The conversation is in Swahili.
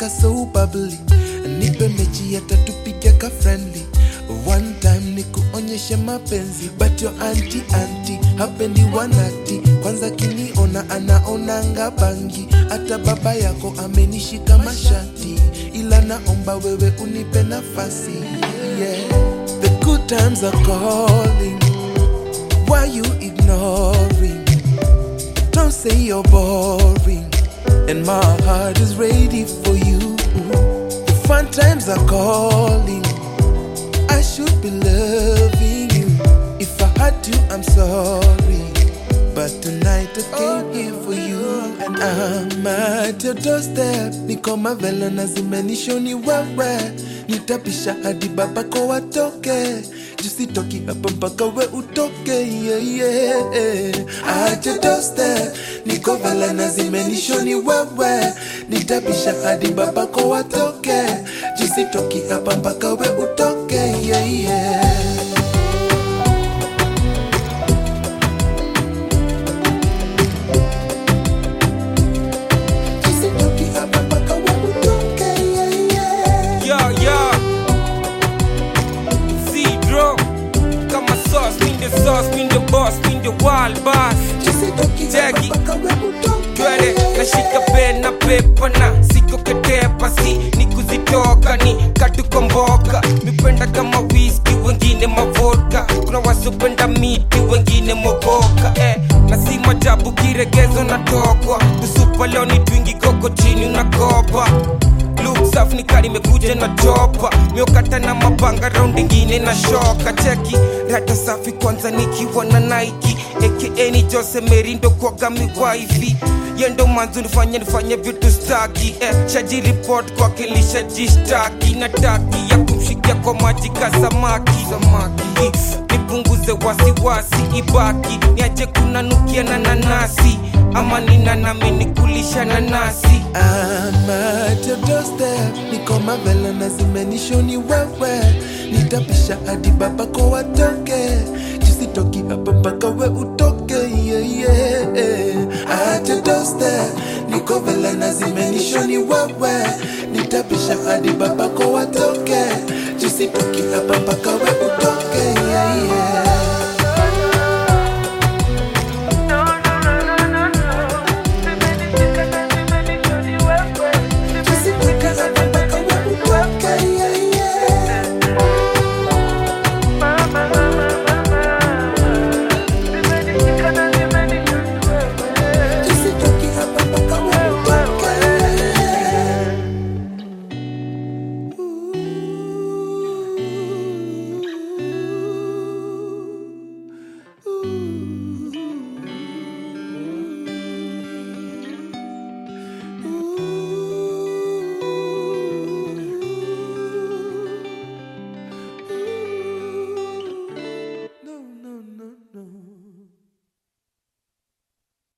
anakwanga so bubbly nipe mechi atatupiga ka friendly one time ni kuonyeshe mapenzi but your anti anti hapendi wanati kwanza kiniona anaonanga bangi hata baba yako amenishika mashati ila naomba wewe unipe nafasi yeah. the good times are calling why you ignoring don't say you're boring and my heart is ready for you the fun times are calling I should be loving you. If I had to, I'm sorry. But tonight I came here for you. And I'm at your doorstep. Niko mavela na zimenishoni wewe. Nitapisha hadi babako watoke. Jusitoki hapa mpaka we utoke. Yeah, yeah. At your doorstep. Niko vela na zimenishoni wewe. Nitapisha hadi babako watoke. Jusitoki hapa mpaka we utoke. Yeah, yeah. Jusitoki hapa mpaka we utoke. Yeah, yeah. Yeah, yeah. Zero. Kama sauce, mean the sauce, mean the boss, mean the wild boss. Jusitoki hapa Jackie. mpaka we utoke. Twende nashika pen na pepa na siko ketepa si ni kuzitoka ni katukomboka mipenda kama whisky wengine mavodka kuna wasopenda miti wengine mogoka eh, na si majabu kiregezo natokwa tusupa leo ni twingi koko chini unakopa Look safi ni kari imekuja na chopa miokata na mapanga raundi ingine na shoka cheki rata safi kwanza nikiwa na Nike aka ni Jose Merindo kwaga miwaifi yendo manzu nifanye nifanye vitu staki eh, shaji report kwake lishajishtaki na taki ya kumshikia kwa maji ka samaki samaki nipunguze wasiwasi ibaki niache kunanukia na nanasi ama ninanami nikulisha nanasi I'm at your doorstep, niko mavela na zimenishoni wewe, nitapisha hadi babako watoke, jusitoki hapa mpaka we utoke. Yeah, yeah. At your doorstep, niko vela na zimenishoni wewe, nitapisha hadi babako watoke, jusitoki hapa mpaka we utoke. Yeah, yeah.